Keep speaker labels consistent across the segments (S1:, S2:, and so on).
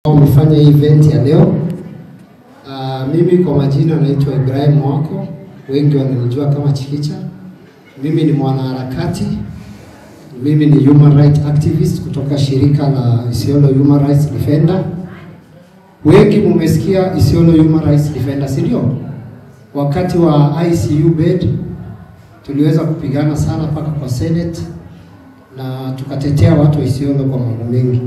S1: Umefanya hii event ya leo. Uh, mimi kwa majina naitwa Ibrahim Wako, wengi wananijua kama Chikicha. Mimi ni mwanaharakati, mimi ni human rights activist kutoka shirika la Isiolo Human Rights Defender. Wengi mumesikia Isiolo Human Rights Defender, si ndio? Wakati wa ICU bed tuliweza kupigana sana mpaka kwa Senate na tukatetea watu wa Isiolo kwa mambo mengi.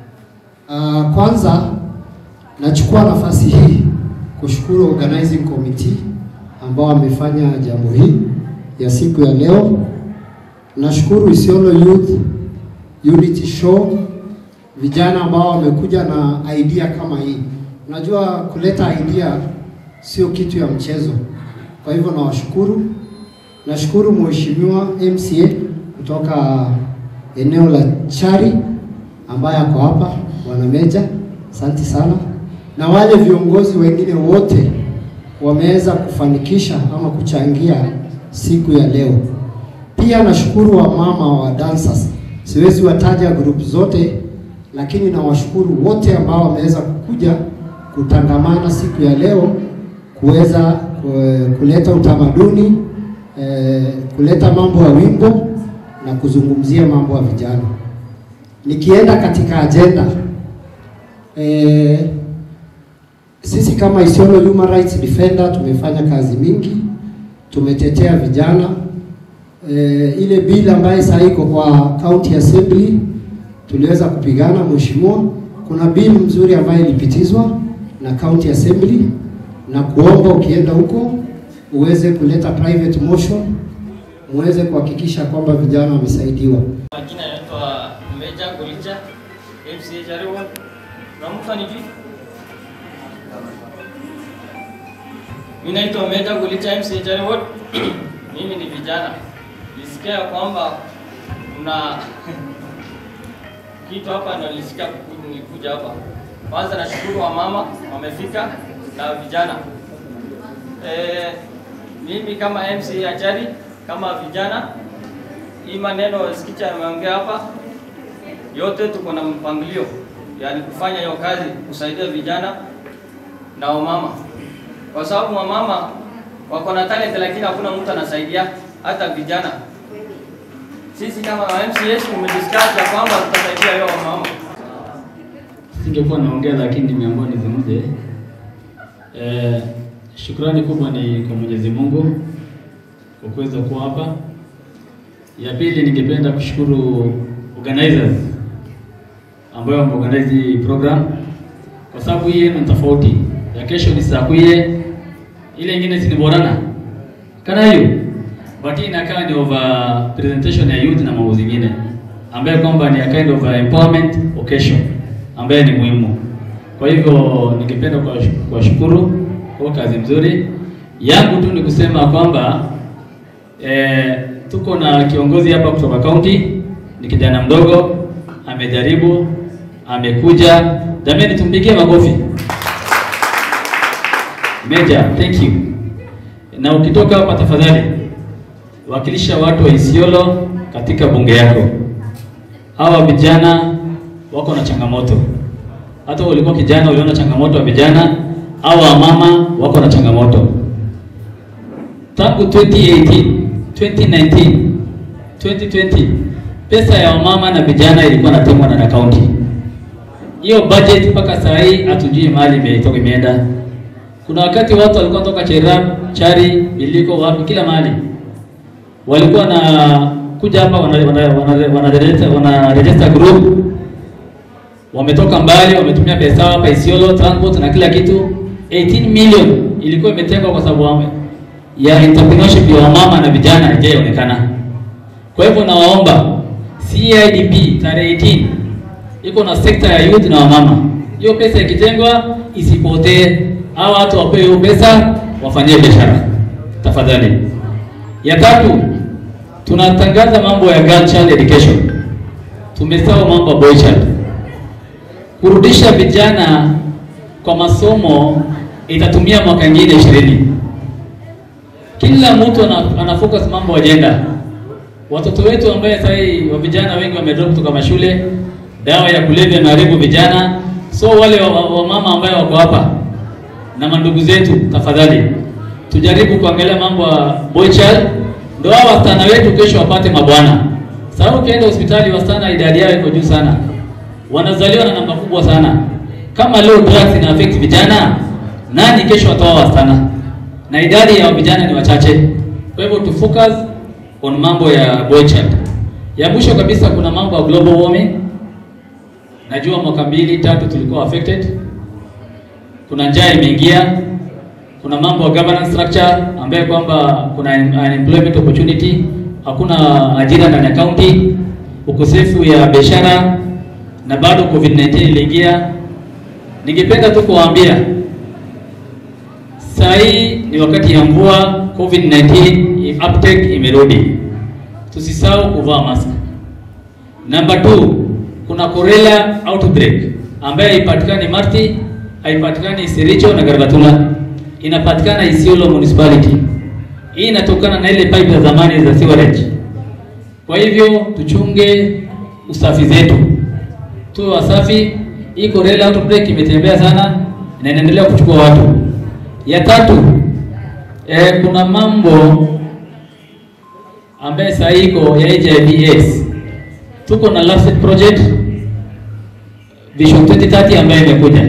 S1: Uh, kwanza nachukua nafasi hii kushukuru organizing committee ambao wamefanya jambo hii ya siku ya leo. Nashukuru Isiolo Youth Unity Show, vijana ambao wamekuja na idea kama hii. Unajua kuleta idea sio kitu ya mchezo, kwa hivyo nawashukuru. Nashukuru Mheshimiwa MCA kutoka eneo la Chari ambaye ako hapa, Bwana Meja, asante sana, na wale viongozi wengine wote wameweza kufanikisha ama kuchangia siku ya leo. Pia nashukuru wamama wa dancers, siwezi wataja group zote, lakini nawashukuru wote ambao wameweza kukuja kutangamana siku ya leo kuweza kuleta utamaduni eh, kuleta mambo ya wimbo na kuzungumzia mambo ya vijana. Nikienda katika ajenda eh, sisi kama Isiolo Human Rights Defender tumefanya kazi mingi, tumetetea vijana eh, ile bill ambayo sasa iko kwa county assembly tuliweza kupigana mheshimiwa. Kuna bill mzuri ambayo ilipitizwa na county assembly, na kuomba ukienda huko uweze kuleta private motion muweze kuhakikisha kwamba vijana wamesaidiwa.
S2: Majina yanaitwa Meja Golicha MCA Jariwa. Namufa ni vipi? Mimi naitwa Meja Golicha MCA Jariwa. Mimi ni vijana. Nisikia kwamba kuna kitu hapa na nilisikia nilikuja hapa. Kwanza nashukuru wa mama wamefika na vijana. Eh, mimi kama MCA Achari kama vijana, hii maneno Sikicha ameongea hapa, yote tuko na mpangilio, yani kufanya hiyo kazi, kusaidia vijana na wamama, kwa sababu wamama wako na talent, lakini hakuna mtu anasaidia hata vijana. Sisi kama MCS tumediscuss ya kwamba tutasaidia hiyo wamama.
S3: Singekuwa naongea lakini nimeamua nizungumze. Eh, shukrani kubwa ni kwa Mwenyezi Mungu kwa kuweza kuwa hapa. Ya pili, ningependa kushukuru organizers ambao wameorganize hii program, kwa sababu hii yenu ni tofauti. Ya kesho ni saa kuye, ile ingine si ni borana kana hiyo, but hii inakaa ni over presentation ya youth na mambo zingine ambaye kwamba ni a kind of a empowerment occasion ambaye ni muhimu. Kwa hivyo ningependa kuwashukuru kwa kazi mzuri. Yangu tu ni kusema kwamba E, tuko na kiongozi hapa kutoka kaunti, ni kijana mdogo, amejaribu, amekuja. Jamani, tumpigie makofi. Meja, thank you. Na ukitoka hapa tafadhali wakilisha watu wa Isiolo katika bunge yako. Hawa vijana wako na changamoto, hata ulikuwa kijana uliona changamoto wa vijana, hawa mama wako na changamoto tangu 2018 2019 2020 pesa ya wamama na vijana ilikuwa natemwa na kaunti. Hiyo budget mpaka saa hii hatujui mahali imetoka imeenda. Kuna wakati watu walikuwa toka Cherab, Chari, Biliko, wapi kila mahali walikuwa na kuja hapa wana, wana, wana, wana, register, wana register group, wametoka mbali, wametumia pesa hapa Isiolo, transport na kila kitu. 18 million ilikuwa imetengwa kwa sababu ya entrepreneurship ya wamama na vijana haijaonekana. Kwa hivyo nawaomba CIDP tarehe 18 iko na sekta ya youth na wamama. Hiyo pesa ikitengwa isipotee, hao watu wapewe hiyo pesa wafanyie biashara tafadhali. Ya tatu, tunatangaza mambo ya girl child education. Tumesahau mambo ya boy child. Kurudisha vijana kwa masomo itatumia mwaka ingine ishirini kila mtu ana focus mambo agenda. Watoto wetu ambaye sasa wa vijana wengi wamedrop kutoka mashule, dawa ya kulevya imeharibu vijana. So wale wamama wa wamama ambayo wako hapa na mandugu zetu, tafadhali tujaribu kuangalia mambo ya boy child, ndio hao wasichana wetu kesho wapate mabwana. Sababu ukienda hospitali wasichana idadi yao iko juu sana, wanazaliwa na namba kubwa sana. Kama leo drugs ina affect vijana, nani kesho wataoa wasichana? Na idadi ya vijana ni wachache. Kwa hivyo tu focus on mambo ya boy child. Ya mwisho kabisa, kuna mambo ya global warming. Najua mwaka mbili tatu tulikuwa affected, kuna njaa imeingia, kuna mambo ya governance structure ambayo kwamba kuna unemployment opportunity, hakuna ajira ndani ya county, ukosefu ya biashara na bado COVID-19 iliingia. Ningependa tu kuwaambia saa hii ni wakati ya mvua, COVID-19 uptake imerudi, tusisahau kuvaa mask. Number two, kuna Cholera outbreak ambayo haipatikani Marti, haipatikani Sericho na Garbatula, inapatikana Isiolo municipality. Hii inatokana na ile pipe za zamani za sewerage. Kwa hivyo tuchunge usafi zetu, tuwe wasafi. Hii Cholera outbreak imetembea sana na inaendelea kuchukua watu. Ya tatu, eh, kuna mambo ambaye saa hii iko ya HIV AIDS. Tuko na LAFSET project Vision 2030 ambayo imekuja.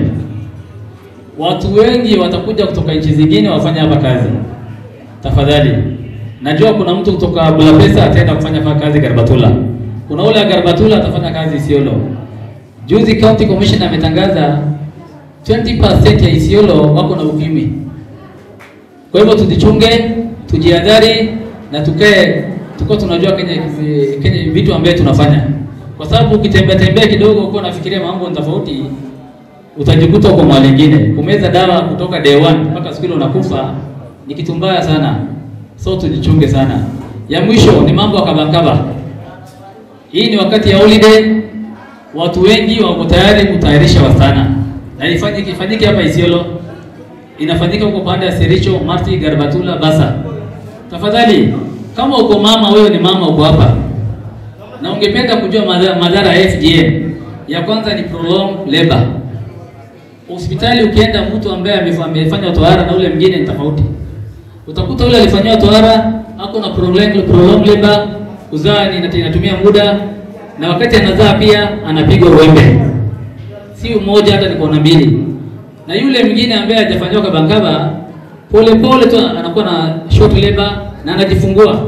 S3: Watu wengi watakuja kutoka nchi zingine wafanya hapa kazi. Tafadhali. Najua kuna mtu kutoka Bulapesa ataenda kufanya hapa kazi Garbatula. Kuna ule wa Garbatula atafanya kazi Isiolo. Juzi County Commission ametangaza 20% ya Isiolo wako na ukimwi. Kwa hivyo tujichunge, tujihadhari na tukae tuko tunajua Kenya, Kenya vitu ambavyo tunafanya, kwa sababu ukitembea tembea kidogo uko nafikiria mambo tofauti, utajikuta uko mahali nyingine. Kumeza dawa kutoka day one mpaka siku ile unakufa ni kitu mbaya sana, so tujichunge sana. Ya mwisho ni mambo ya kabakaba. Hii ni wakati ya holiday, watu wengi wako tayari kutayarisha wasichana na ifanyike ifanyike hapa Isiolo, inafanyika huko pande ya Sericho, Marti, Garbatula, Basa. Tafadhali kama uko mama, wewe ni mama, uko hapa na ungependa kujua madhara, madhara ya FGM, ya kwanza ni prolonged labor. Hospitali ukienda, mtu ambaye amefanya tohara na ule mwingine ni tofauti. Utakuta ule alifanywa tohara ako na prolonged prolonged labor, kuzaa ni inatumia muda, na wakati anazaa pia anapigwa wembe, si mmoja, hata ni kona mbili. Na yule mwingine ambaye hajafanywa kabakaba, pole pole tu anakuwa na short labor na anajifungua.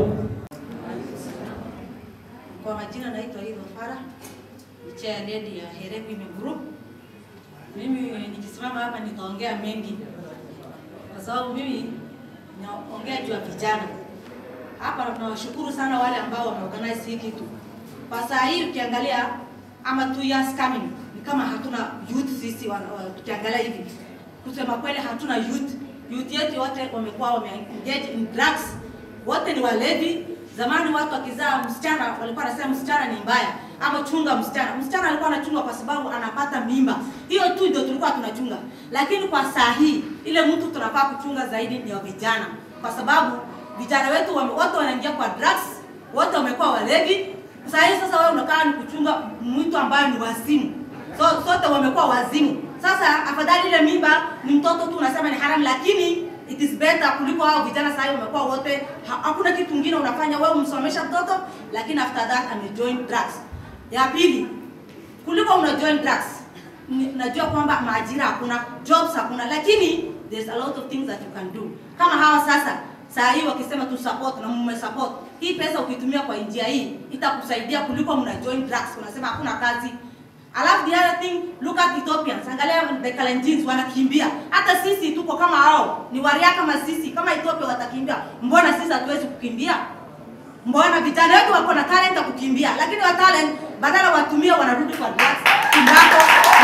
S4: Kwa majina naitwa Ido Fara, ni chair lady ya Here Women Group. Mimi nikisimama hapa nitaongea mengi, kwa sababu mimi naongea juu ya vijana hapa. Tunawashukuru sana wale ambao wameorganize hii kitu. Kwa saa hii ukiangalia, ama two years coming, ni kama hatuna youth sisi. Tukiangalia hivi, kusema kweli, hatuna youth. Youth yetu wote wamekuwa wameengage in drugs wote ni walevi. Zamani watu wakizaa msichana walikuwa wanasema msichana ni mbaya, ama chunga msichana. Msichana alikuwa anachunga kwa sababu anapata mimba, hiyo tu ndio tulikuwa tunachunga. Lakini kwa saa hii ile mtu tunafaa kuchunga zaidi ni wa vijana, kwa sababu vijana wetu wame, wote wanaingia kwa drugs, wote wamekuwa walevi. Saa hii sasa wewe unakaa ni kuchunga mtu ambaye ni wazimu, so sote wamekuwa wazimu. Sasa afadhali ile mimba ni mtoto tu unasema ni haramu, lakini it is better kuliko hao vijana sasa hivi wamekuwa wote ha, hakuna kitu kingine unafanya wewe umsomesha mtoto lakini after that ame join drugs. Ya pili kuliko una join drugs najua kwamba maajira hakuna, jobs hakuna, lakini there's a lot of things that you can do. Kama hawa sasa saa hii wakisema tu support na mume support hii pesa ukitumia kwa njia hii itakusaidia kuliko mna join drugs, unasema hakuna kazi Alafu the other thing, look at Ethiopians. Angalia the Kalenjins wanakimbia. Hata sisi tuko kama hao. Ni waria kama sisi. Kama Ethiopia watakimbia, mbona sisi hatuwezi kukimbia? Mbona vijana wetu wako na talent ya kukimbia, lakini wa talent badala watumie wanarudi kwa drugs, tobacco,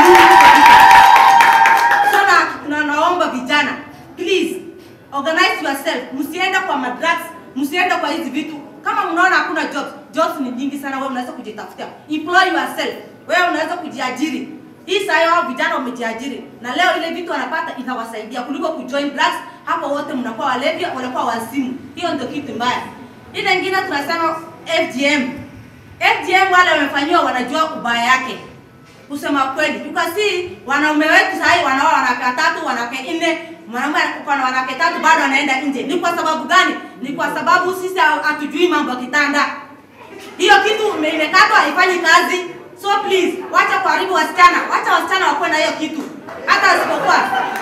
S4: sana na naomba vijana, please organize yourself. Msiende kwa madrugs, msiende kwa hizi vitu. Kama mnaona hakuna jobs, jobs ni nyingi sana, wewe unaweza kujitafutia. Employ yourself wewe unaweza kujiajiri. Hii saa hao vijana wamejiajiri na leo ile vitu wanapata itawasaidia kuliko kujoin drugs. Hapo wote mnakuwa walevi, wanakuwa wazimu. Hiyo ndio kitu mbaya. Ile nyingine tunasema FGM. FGM wale wamefanyiwa wanajua ubaya yake. kusema kweli. Tukasi wanaume wetu sasa wanaoa wanawake watatu, wanawake nne, mwanaume uko na wanawake tatu bado anaenda nje. Ni kwa sababu gani? Ni kwa sababu sisi hatujui mambo ya kitanda. Hiyo kitu ime- imekatwa haifanyi kazi. So please, wacha kuharibu wasichana. Wacha wasichana wakuwe na hiyo kitu. Hata asipokuwa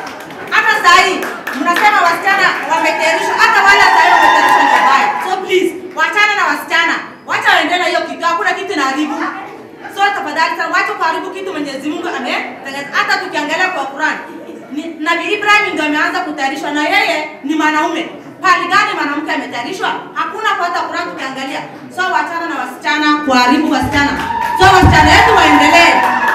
S4: hata saa hii mnasema wasichana wametayarishwa, hata wale saa hii wametayarishwa ni wabaya. So please, wachana na wasichana, wacha waendelee na hiyo kitu. Hakuna kitu inaharibu. So tafadhali sana, wacha kuharibu kitu Mwenyezi Mungu ametengeneza. Hata tukiangalia kwa Quran, ni- Nabii Ibrahim ndio ameanza kutayarishwa na yeye ni mwanaume. Pali gani mwanamke ametayarishwa? Hakuna kwa hata Quran tukiangalia. So wachana na wasichana, kuharibu wasichana. So wasichana wetu waendelee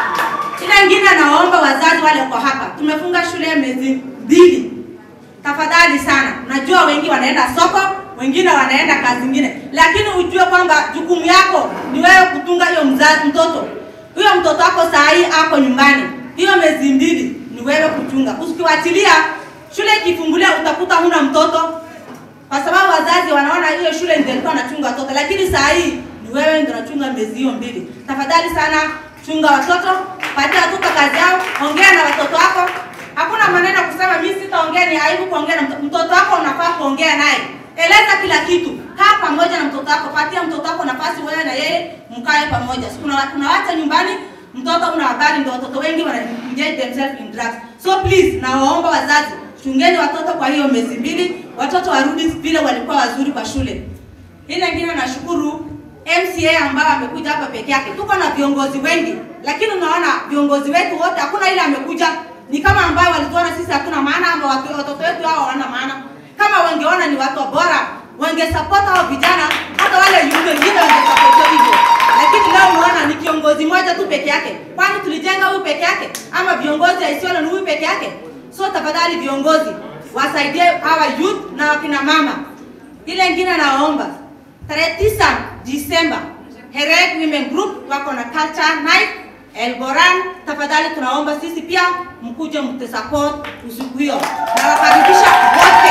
S4: ila ingine nawaomba wazazi wale kwa hapa, tumefunga shule miezi mbili. Tafadhali sana, najua wengi wanaenda soko, wengine wanaenda kazi nyingine, lakini ujue kwamba jukumu yako ni wewe kutunga hiyo mzazi mtoto. Huyo mtoto wako saa hii ako nyumbani, hiyo miezi mbili ni wewe kuchunga. Usikiwachilia shule ikifungulia, utakuta huna mtoto, kwa sababu wazazi wanaona hiyo shule ndio ilikuwa anachunga watoto, lakini saa hii ni wewe ndio unachunga miezi hiyo mbili. Tafadhali sana, chunga watoto, patia watoto kazi yao, ongea na watoto wako. Hakuna maneno kusema mimi sitaongea, ni aibu kuongea na mtoto. Mtoto wako unafaa kuongea naye, eleza kila kitu, kaa pamoja na mtoto wako, patia mtoto wako nafasi, wewe na yeye mkae pamoja. Si Kuna kuna watu nyumbani mtoto una habari, ndio watoto wengi wana engage themselves in drugs. So please, nawaomba wazazi chungeni watoto kwa hiyo miezi mbili, watoto warudi vile walikuwa wazuri kwa shule. Ile ingine nashukuru MCA ambao amekuja hapa peke yake. Tuko na viongozi wengi, lakini unaona viongozi wetu wote hakuna ile amekuja ni kama ambao walituona sisi hatuna maana ama watu, watoto wetu hao hawana maana. Kama wangeona ni watu bora, wangesupport hao vijana, hata wale yule wengine wangesupport hivyo. Lakini leo unaona ni kiongozi mmoja tu peke yake. Kwani tulijenga huyu peke yake ama viongozi wa Isiolo ni huyu peke yake? So tafadhali viongozi wasaidie hawa youth na wakina mama. Ile ingine nawaomba tarehe tisa Disemba Herek Women Group wako na culture night Elboran. Tafadhali tunaomba sisi pia mkuje mtusupport usiku hiyo. Nawakaribisha wote,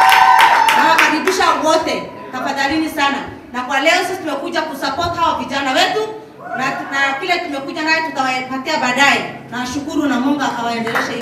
S4: nawakaribisha wote, tafadhalini sana. Na kwa leo sisi tumekuja kusupport hawa vijana wetu na, na kile tumekuja naye tutawapatia baadaye. Nashukuru na Mungu akawaendeleshe.